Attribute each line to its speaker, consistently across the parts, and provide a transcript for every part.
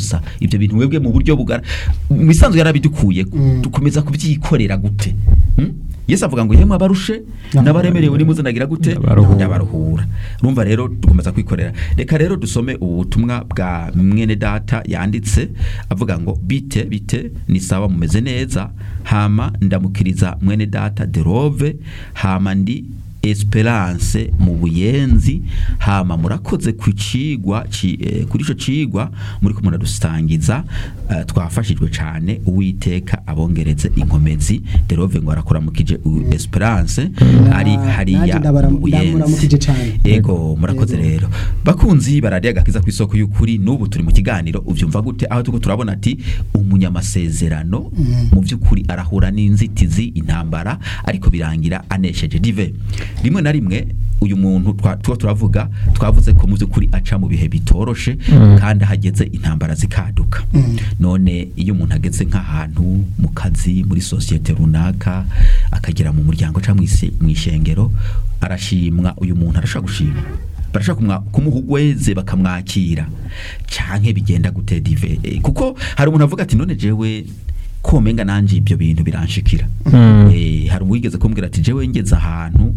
Speaker 1: gusa ibyo bintu webwe mu buryo bugara mu bisanzwe yarabidukuye dukomeza kubyikorera gute Hmm? yesu avuga ngo yemwe abarushe n'abaremerewe nimuze nagira gute
Speaker 2: Ndabaruhura.
Speaker 1: ndabaruhura urumva rero dukomeza kwikorera reka rero dusome ubu butumwa bwa mwene data yanditse avuga ngo bite bite ni sawa mumeze neza hama ndamukiriza mwene data derove hama ndi esperance mu buyenzi hama murakoze ku cigwa ci- eh, kuri ico cigwa muri ko muradusangiza eh, twafashijwe cane uwiteka abongereze inkomezi derove ngo arakuramukije u- esperance ari
Speaker 3: Na-
Speaker 1: hariya
Speaker 3: nanjye ndabara-
Speaker 1: mu buyenzi
Speaker 3: ndamuramukije cane.
Speaker 1: ego murakoze rero bakunzi baradiye agakiza ku isoko y'ukuri n'ubu turi mu kiganiro uvyumva gute aho tuko turabona ati umunyamasezerano mu by'ukuri arahura n'inzitizi intambara ariko birangira anesheje dive rimwe na rimwe uyu muntu twa- tuba turavuga twavuze ko mu by'ukuri aca mu bihe bitoroshe kandi ahageze intambara zikaduka none iyo umuntu ageze nk'ahantu mu kazi muri sosiyete runaka akagera mu muryango cyangwa mu ishengero arashimwa uyu muntu arashobora gushima barashaka kumwa- kumuha ugweze bakamwakira canke bigenda gute dive Eh, kuko hari umuntu avuga ati none jewe komenga nanje ibyo bintu biranshikira
Speaker 2: Mm.
Speaker 1: Eh, hari uwigeze kumbwira ati jewe ngeze ahantu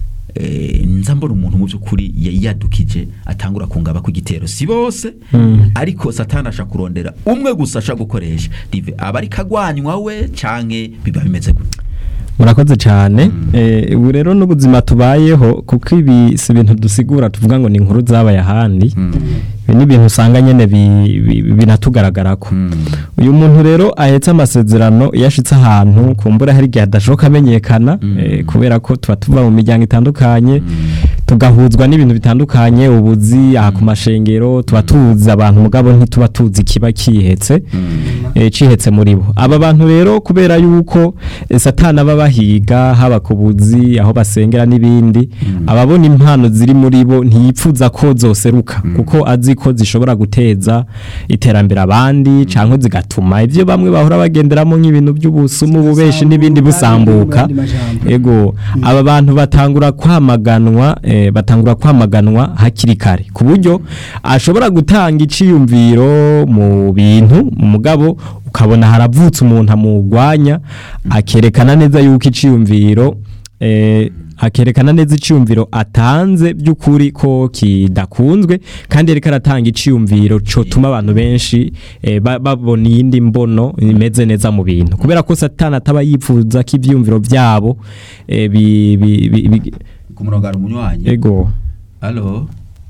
Speaker 1: eh, nza mbona umuntu mu by'ukuri yari yadukije atangura kungaba ku gitero si bose
Speaker 2: Mm.
Speaker 1: ariko satani asha kurondera umwe gusa asha gukoresha dive aba ari kagwanywa we canke biba bimeze gute
Speaker 2: murakoze cyane Eh, ubu rero n'ubuzima tubayeho kuko ibi si ibintu dusigura tuvuga ngo ni inkuru zabaye ahandi ibi ni ibintu usanga nyine bi- bi- binatugaragarako uyu muntu rero ahetse amasezerano iyo ashitse ahantu kumbura hari igihe adashoboka amenyekana eh, kubera ko tuba tuva mu miryango itandukanye tugahuzwa n'ibintu bitandukanye ubuzi aha ku mashengero tuba tuzi abantu mugabo ntituba tuzi kiba kihetse eh, cihetse muri bo aba bantu rero kubera yuko eh, satani aba bahiga haba ku buzi aho basengera n'ibindi ababona impano ziri muri bo ntiyipfuza ko zoseruka kuko azi ko zishobora guteza iterambere abandi cyangwa zigatuma ibyo bamwe bahora bagenderamo nk'ibintu by'ubusumu ububeshi n'ibindi busambuka
Speaker 3: Mu yandi majambo.
Speaker 2: ego aba bantu batangura kwamaganwa eh, batangura kwamaganwa hakiri kare ku buryo ashobora gutanga iciyumviro mu bintu mu mugabo ukabona haravutse umuntu amugwanya akerekana neza yuko iciyumviro eh, akerekana neza iciyumviro atanze by'ukuri ko kidakunzwe kandi ariko aratanga iciyumviro cotuma abantu benshi eh, ba- babona iyindi mbono imeze neza mu bintu kubera ko satani ataba yifuza ko ivyumviro vyabo eh, bi, bi, bi, bi,
Speaker 1: ku murongo hari umunywanyi
Speaker 2: ego
Speaker 1: Halo.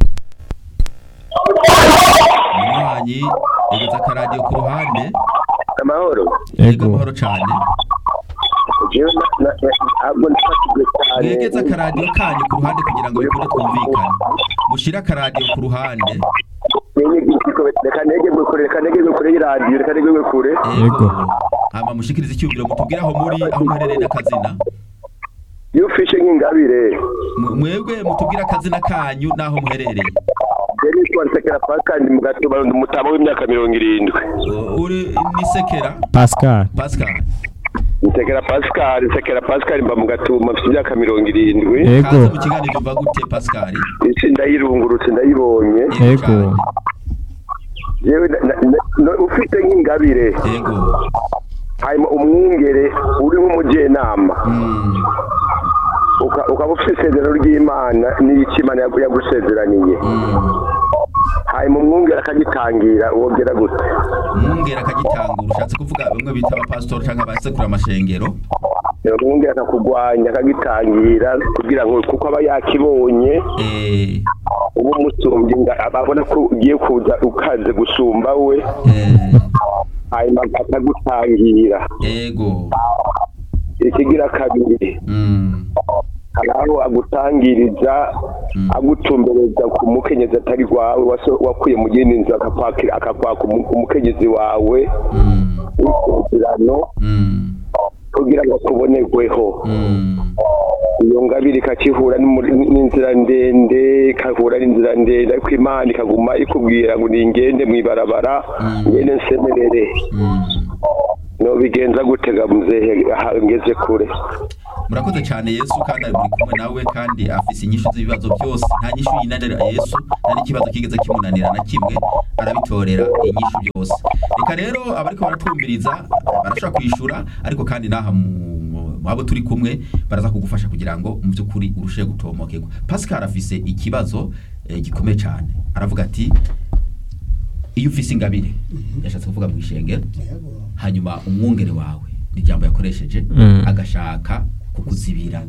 Speaker 1: Munywanyi, egeza akaradiyo ku ruhande.
Speaker 4: amahoro
Speaker 1: Yego
Speaker 2: ego
Speaker 1: amahoro cyane.
Speaker 4: jewe na- na- na- ntabwo nafashijwe cyane
Speaker 1: Mwegeze akaradiyo kanyu ku ruhande kugira ngo bikunde twumvikane. Mushire akaradiyo ku ruhande.
Speaker 4: Nenye igitiko, reka negegwe kure reka negegwe kure y'iradiyo reka negegwe kure
Speaker 2: Yego.
Speaker 1: Hama mushikirize icyumviro mutubwire aho muri aho muherereye n'akazina.
Speaker 4: iyo ufishe nk'ingabire
Speaker 1: Mu- Mwebwe mutubwire akazina kanyu n'aho muherereye.
Speaker 4: yari yitwa nsekera pascal mu gatuba ndi umutama w'imyaka mirongo irindwi
Speaker 1: U- Uri ni Sekera
Speaker 2: Pascal
Speaker 1: Pascal.
Speaker 4: nsekera pascal nsekera pascal mba mu gatuma mfite imyaka mirongo irindwi
Speaker 2: Ego.
Speaker 1: Kaze mu kiganiro uva gute Pascal?
Speaker 4: isi ndayirungurutse ndayibonye
Speaker 2: ego
Speaker 1: cyane.
Speaker 4: yewe na- na- na- no- ufite nk'ingabire
Speaker 1: Yego.
Speaker 4: hanyuma umwungere uri nk'umujyenama
Speaker 1: Mm.
Speaker 4: uka- ukaba ufite isezerano ry'imana n'icyo imana yagu- yagusezeraniye
Speaker 1: Mm.
Speaker 4: hanyuma umwungere akagitangira wongera gute
Speaker 1: umwungera akagitangura ushatse kuvuga bamwe bita abapasitori cyangwa abasekura amashengero
Speaker 4: umwungere akakugwanya akagitangira kugira ngo kuko aba yakibonye
Speaker 1: eh,
Speaker 4: uba umusumbye nga- ababona ko ugiye kuza ukaze gusumba we
Speaker 1: eh,
Speaker 4: hanyuma akagutangira
Speaker 1: ego
Speaker 4: ikigira kabiri
Speaker 1: mm,
Speaker 4: hari aho agutangiriza
Speaker 1: Mm.
Speaker 4: agutumbereza ku mukenyezi atari rwawe waso- wakuye mu yindi nzu akakwakira akakwaka umu- umukenyezi wawe
Speaker 1: mm,
Speaker 4: w'isezerano
Speaker 1: mm,
Speaker 4: kugira ngo akubonerweho
Speaker 1: mm,
Speaker 4: iyo ngabire ikakihura n'umuri- n'inzira ndende ikahura n'inzira ndende ariko imana ikaguma ikubwira ngo ningende mw'ibarabara
Speaker 1: Mm.
Speaker 4: ngende nsemerere
Speaker 1: mm.
Speaker 4: no bigenza gutega muzehe aha ngeze kure
Speaker 1: murakoze cyane yesu kandi ari buri kumwe nawe kandi afise inyishu z'ibibazo byose nta nyishu yinanira yesu nta n'ikibazo kigeze kimunanira na kimwe arabitorera inyishu byose reka rero abariko baratwumviriza barashobora kwishura ariko kandi n'aha mu- mu- mu abo turi kumwe baraza kugufasha kugira ngo mu by'ukuri urusheho gutomokerwa pascal afise ikibazo eh, gikomeye cyane aravuga ati iyo ufise ingabire yashatse kuvuga mu ishengero hanyuma umwungere wawe ni ijambo yakoresheje
Speaker 2: Mm.
Speaker 1: agashaka kukuzibira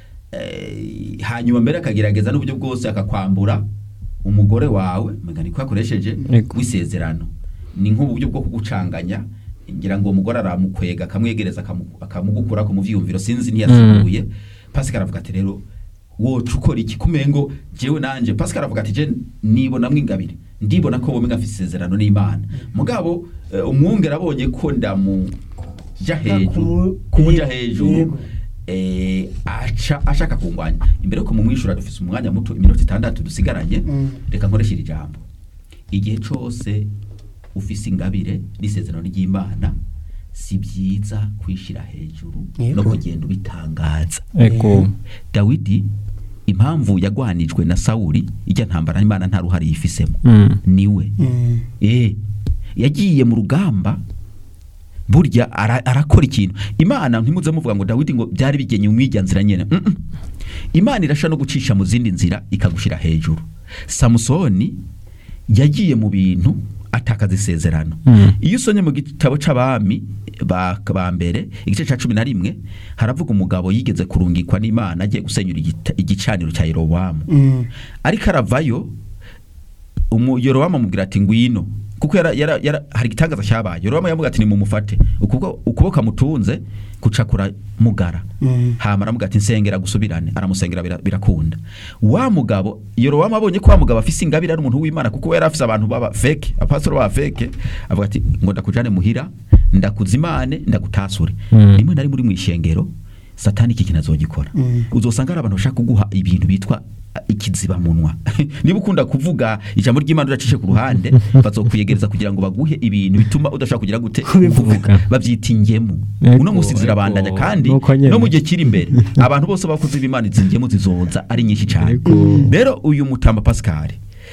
Speaker 1: Eh, hanyuma mbere akagerageza n'uburyo bwose akakwambura umugore wawe mega niko yakoresheje
Speaker 2: Yego.
Speaker 1: w'isezerano ni nk'uburyo bwo kugucanganya ngira ngo uwo mugore aramukwega akamwegereza akamu- akamugukura ku muvyiyumviro sinzi ntiyasiguye pascal aravuga ati rero woca ukora iki kumengo jewe nanje pascal aravuga ati je nibonamwo ingabire ndibona ko womenga afise isezerano n'imana mugabo eh, umwungere abonye ko ndamuja hejuru
Speaker 3: Kumu-
Speaker 1: kumuja
Speaker 3: yego,
Speaker 1: hejuru
Speaker 3: yego.
Speaker 1: eh, aca ashaka kungwanya imbere ko mumwishura dufise umwanya muto iminota itandatu dusigaranye
Speaker 3: Mm.
Speaker 1: reka nkoreshe iri jambo igihe cose ufise ingabire n'isezerano ry'imana si byiza kwishira hejuru
Speaker 3: Yego.
Speaker 1: no kugenda ubitangaza
Speaker 2: ego
Speaker 1: dawidi impamvu yagwanijwe na sawuli ijya ntambara imana nta ruhare yifisemo
Speaker 2: Mm.
Speaker 1: niwe
Speaker 3: Mm.
Speaker 1: eh yagiye mu rugamba burya ara- arakora ikintu imana ntimuze muvuga ngo dawidi ngo byari bigenye umwijya nzira nyene Mm -mm. imana irasha no gucisha mu zindi nzira ikagushira hejuru samusoni yagiye mu bintu atakaza isezerano
Speaker 2: Mm.
Speaker 1: iyo usomye mu gitabo c'abami ba ba mbere igice ca cumi na rimwe haravuga umugabo yigeze kurungikwa n'imana agiye gusenyura igita- igicaniro cya yerobowamu
Speaker 3: Mm.
Speaker 1: ariko aravayo umu Yorowamu amubwira ati ngwino kuko yara, yara, yara, hari igitangaza cyabaye Yorowamu yamubwira ati nimumufate ukuboko ukuboko amutunze kucakura mugara
Speaker 3: Mm.
Speaker 1: hama aramubwira ati nsengera gusubirane aramusengera bira- birakunda wa mugabo Yorowamu abonye ko wa mugabo afise ingabire ari umuntu w'Imana kuko we yari afise abantu baba fake apastor baba fake avuga ati ngo ndakujane muhira ndakuzimane ndagutasure
Speaker 2: Mm.
Speaker 1: rimwe na rimwe uri mu ishengero satani iki kintu azogikora
Speaker 3: Mm.
Speaker 1: uzosanga hari abantu bashaka kuguha ibintu bitwa uh, ikizibamunwa niba ukunda kuvuga ijambo ry'imana udacishe ku ruhande bazokwiyegereza kugira ngo baguhe ibintu bituma udashaka kugira gute
Speaker 3: Kubivuga.
Speaker 1: babyita ingemu
Speaker 2: Ego,
Speaker 1: uno munsi zirabandanya
Speaker 2: ego.
Speaker 1: kandi
Speaker 2: Nuko nyene.
Speaker 1: no mu gihe kiri imbere abantu bose bakuze b'imana izi ngemu zizoza ari nyinshi cyane
Speaker 2: Ego.
Speaker 1: rero uyu mutamba pascal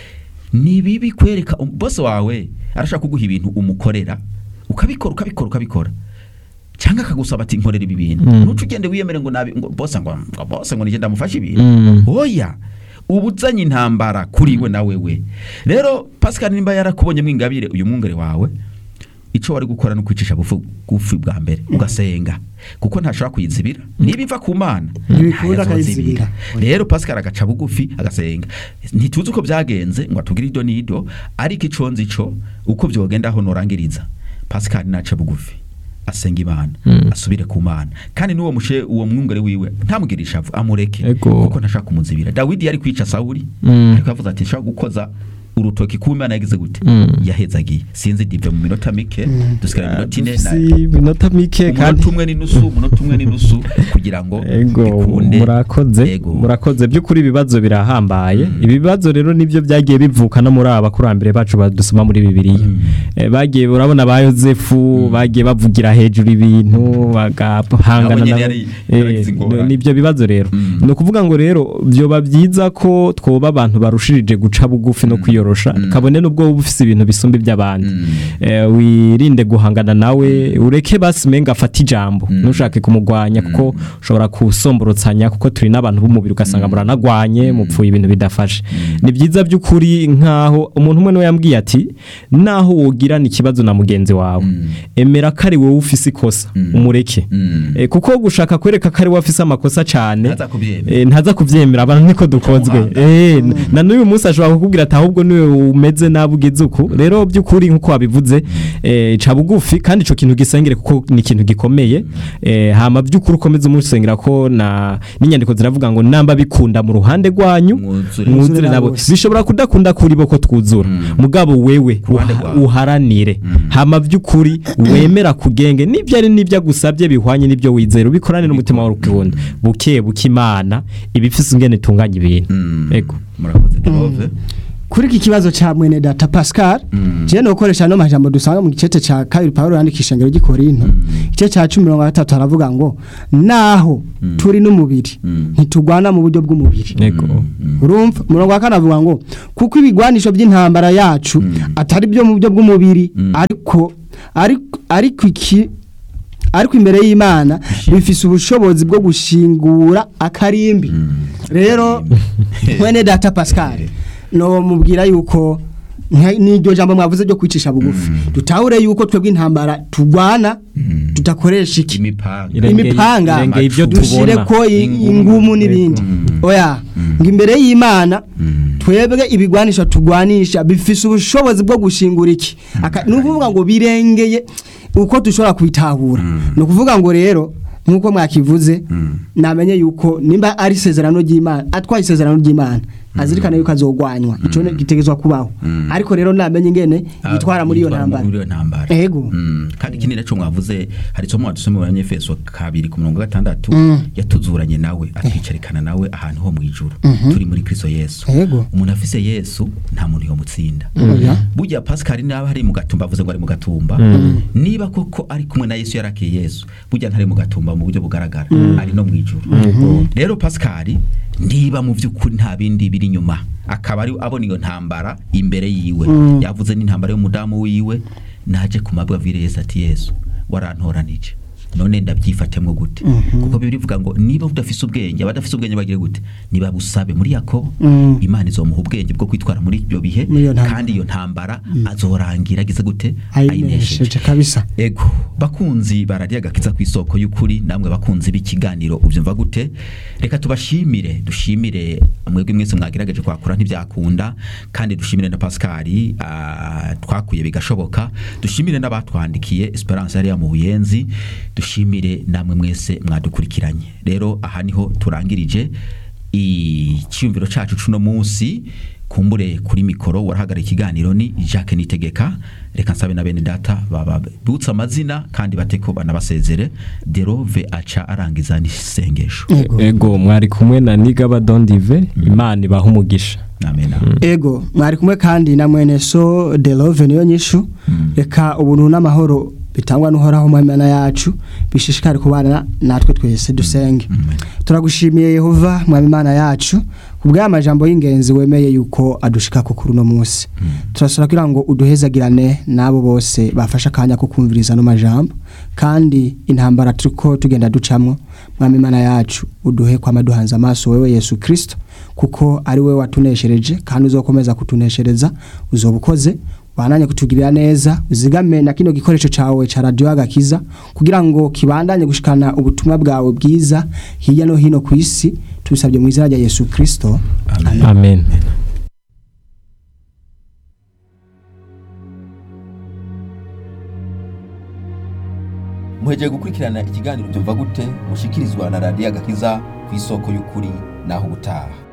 Speaker 1: ni bibi kwereka um- bose wawe arashaka kuguha ibintu umukorera ukabikora ukabikora ukabikora cyangwa akagusaba ati nkorera ibi bintu
Speaker 2: Mm.
Speaker 1: ntuce ugende wiyemere ngo nabi ngo bose ngo ngo bose ngo nigenda mufashe ibintu
Speaker 2: Mm.
Speaker 1: oya uba uzanye intambara kuri we na wewe rero pascal nimba yarakubonyemo ingabire uyu mwungere wawe icyo wari gukora ni ukwicisha bufu bugufi bwa mbere ugasenga kuko ntashobora kuyizibira niba iva ku mana
Speaker 3: Ntibikunda
Speaker 1: ntayazozibira.
Speaker 3: akayizibira.
Speaker 1: rero pascal agaca bugufi agasenga ntituzi uko byagenze ngo atugire ido n'ido ariko ico nzi co uko byogenda aho norangiriza pascal naca bugufi asenga imana
Speaker 2: Mm.
Speaker 1: asubire ku mana kandi n'uwo mushe uwo mwungere wiwe ntamugire ishavu amureke
Speaker 2: Ego.
Speaker 1: kuko ntashaka kumuzibira dawidi yari kwica sawuli
Speaker 2: Mm.
Speaker 1: ariko yavuze ati nshaka gukoza urutoki ku imana yagize gute
Speaker 2: Mm.
Speaker 1: yahezagiye sinzi dive mu minota mike
Speaker 3: Mm.
Speaker 1: dusigara iminota ine na-
Speaker 2: si minota mike kandi
Speaker 1: umunota umwe n'inusu umunota umwe n'inusu kugira ngo
Speaker 2: ego
Speaker 1: bikunde
Speaker 2: murakoze
Speaker 1: Ego.
Speaker 2: murakoze by'ukuri ibibazo birahambaye ibi bibazo rero nibyo byagiye bivuka no muri aba bakurambere bacu badusoma muri bibiliya
Speaker 1: Mm.
Speaker 2: Eh, bagiye urabona ba yosefu bagiye bavugira hejuru ibintu bagahangana
Speaker 1: Nabo nyene
Speaker 2: nabo.
Speaker 1: yari-
Speaker 2: Eh,
Speaker 1: yaragize ingorane.
Speaker 2: nibyo bibazo rero
Speaker 1: Mm.
Speaker 2: ni ukuvuga ngo rero byoba byiza ko twoba abantu barushirije guca bugufi no kwiyorosha
Speaker 1: Mm.
Speaker 2: kabone n'ubwo wowe ufise ibintu bisumba iby'abandi
Speaker 1: Mm.
Speaker 2: Eh, wirinde guhangana nawe ureke basi menga afate ijambo
Speaker 1: Mm.
Speaker 2: ntushake kumugwanya kuko ushobora kusomborotsanya kuko turi n'abantu b'umubiri ugasanga muranagwanye mupfuye ibintu bidafashe ni byiza by'ukuri nk'aho umuntu umwe niwe yambwiye ati naho wogirana ikibazo na mugenzi wawe
Speaker 1: Mm.
Speaker 2: emera ko ari wowe ufise ikosa
Speaker 1: Mm.
Speaker 2: umureke
Speaker 1: Mm.
Speaker 2: Eh, kuko gushaka kwereka ko ari wowe afise amakosa cyane
Speaker 1: Ntaza kubyemera.
Speaker 2: eh, ntaza kubyemera abantu niko dukozwe
Speaker 1: Umuhanga.
Speaker 2: Eh, n- na n'uyu munsi ashobora kukubwira ati ahubwo niwe umeze nabi ugeze uku rero by'ukuri nk'uko wabivuze eh, ca bugufi kandi ico kintu gisengere kuko ni ikintu gikomeye eh, hama by'ukuri ukomeze umusengera ko na n'inyandiko ziravuga ngo namba bikunda mu ruhande rwanyu
Speaker 1: Mwuzure.
Speaker 2: mwuzure nabo
Speaker 3: bose.
Speaker 2: bishobora kudakunda kuri bo ko twuzura
Speaker 1: Mm.
Speaker 2: mugabo wewe
Speaker 1: Ku ruhande
Speaker 2: uha-
Speaker 1: rwawe.
Speaker 2: uharanire
Speaker 1: Mm.
Speaker 2: hama by'ukuri wemera kugenge n'ibyo ari n'ibyo agusabye bihwanye n'ibyo wizera ubikorane n'umutima wawe ukunda buke buke imana ibifise ingene itunganya ibintu
Speaker 1: Mm.
Speaker 2: ego
Speaker 1: murakoze derove
Speaker 3: kuri iki kibazo ca mwene data Pascal je no koresha no majambo dusanga mu gicete ca kabiri Paulo yandikisha ngero gikorinto igice ca 13 aravuga ngo naho turi n'umubiri ntitugwana mu buryo bw'umubiri
Speaker 2: Ego.
Speaker 3: urumva umurongo wa kane avuga ngo kuko ibigwanisho by'intambara yacu atari byo mu buryo bw'umubiri ariko ariko ariko iki ariko imbere y'Imana bifise ubushobozi bwo gushingura akarimbi rero mwene data Pascal no mubwira yuko nka- n'iryo jambo mwavuze ryo kwicisha bugufi dutahure yuko twebwe intambara tugwana tudakoresha iki
Speaker 1: imipanga
Speaker 2: Irengeye-
Speaker 3: imipanga
Speaker 2: irengeye ibyo
Speaker 3: dushire
Speaker 2: tubona.
Speaker 3: ko i- ingumu n'ibindi oya ngo imbere y'Imana twebwe ibigwanisha tugwanisha bifise ubushobozi bwo gushingura iki Aka- ni ukuvuga ngo birengeye uko dushobora kubitahura ni ukuvuga ngo rero nk'uko mwakivuze namenye yuko nimba ari isezerano ry'Imana atwaye isezerano ry'Imana azirikane yuko azogwanywa ico ne- gitegezwa kubaho ariko rero namenye ingene yitwara muri iyo
Speaker 1: Yitwara
Speaker 3: ntambara
Speaker 1: muri iyo ntambara
Speaker 3: Ego.
Speaker 1: Mm, kandi ikindi naco mwavuze hari isomo wadusomeye mu banyefeso kabiri ku mirongo gatandatu yatuzuranye nawe atwicarikana nawe ahantu ho mu ijuru turi muri kristo yesu
Speaker 3: Ego.
Speaker 1: umuntu afise yesu nta muntu yomutsinda
Speaker 3: Oya.
Speaker 1: burya pascal naba ari mu gatumba avuze ngo ari mu gatumba niba koko ari kumwe na yesu yarakiye yesu burya ntari mu gatumba mu buryo bugaragara ari no mu ijuru rero pascal niba mu by'ukuri nta bindi biri inyuma akaba ari abona iyo ntambara imbere yiwe yavuze n'intambara y'umudamu wiwe naje ku mabwa avire yesu ati yesu warantoranije none ndabyifatemwo gute kuko bibiri bivuga ngo niba udafise ubwenge abadafise ubwenge bagire gute niba busabe muri yakobo
Speaker 3: Mm.
Speaker 1: imana izomuha ubwenge bwo kwitwara muri ibyo bihe
Speaker 3: Muri iyo ntambara.
Speaker 1: kandi iyo ntambara azorangira agize gute
Speaker 3: ayinesheje kabisa
Speaker 1: ego bakunzi bararya agakiza ku isoko y'ukuri namwe bakunzi b'ikiganiro ubyumva gute reka tubashimire dushimire mwebwe mwese mwagerageje kwakura ntibyakunda kandi dushimire na Pascal ah, twakuye bigashoboka dushimire n'abatwandikiye Esperance yari mu buyenzi dushimire namwe mwese mwadukurikiranye rero aha niho turangirije icyumviro cacu cuno munsi kumbure kuri mikoro warahagarara ikiganiro ni Jacques Nitegeka reka nsabe na bene data babutse amazina kandi bateko banabasezere derove aca arangiza n'isengesho
Speaker 3: Ego.
Speaker 2: ego mwari kumwe na nigaba dondive imana ibaha umugisha
Speaker 1: amen
Speaker 3: ego mwari kumwe kandi na mwene so de love niyo nyishu reka ubuntu n'amahoro bitangwa n'uhoraho mu mana yacu bishishikare kubana natwe twese dusenge turagushimiye yehova mwami imana yacu ku bw'aya majambo y'ingenzi wemeye yuko adushika ku kuri uno munsi turasaba kugira ngo uduhezagirane n'abo bose bafashe akanya ko kumviriza ano majambo kandi intambara turiko tugenda ducamwo mwami imana yacu uduhe kwama duhanze amaso wewe yesu kirisito kuko ari we watuneshereje kandi uzokomeza kutuneshereza uzoba ukoze wananye kutugirira neza uzigame na kino gikoresho cawe ca radio agakiza kugira ngo kibandanye gushikana ubutumwa bwawe bwiza hirya no hino ku isi tubisabye mu izina rya Yesu Kristo
Speaker 1: amen
Speaker 2: amen
Speaker 1: muhegeye gukurikirana ikiganiro byumva gute mushikirizwa na radiyo agakiza ku isoko y'ukuri naho ubutaha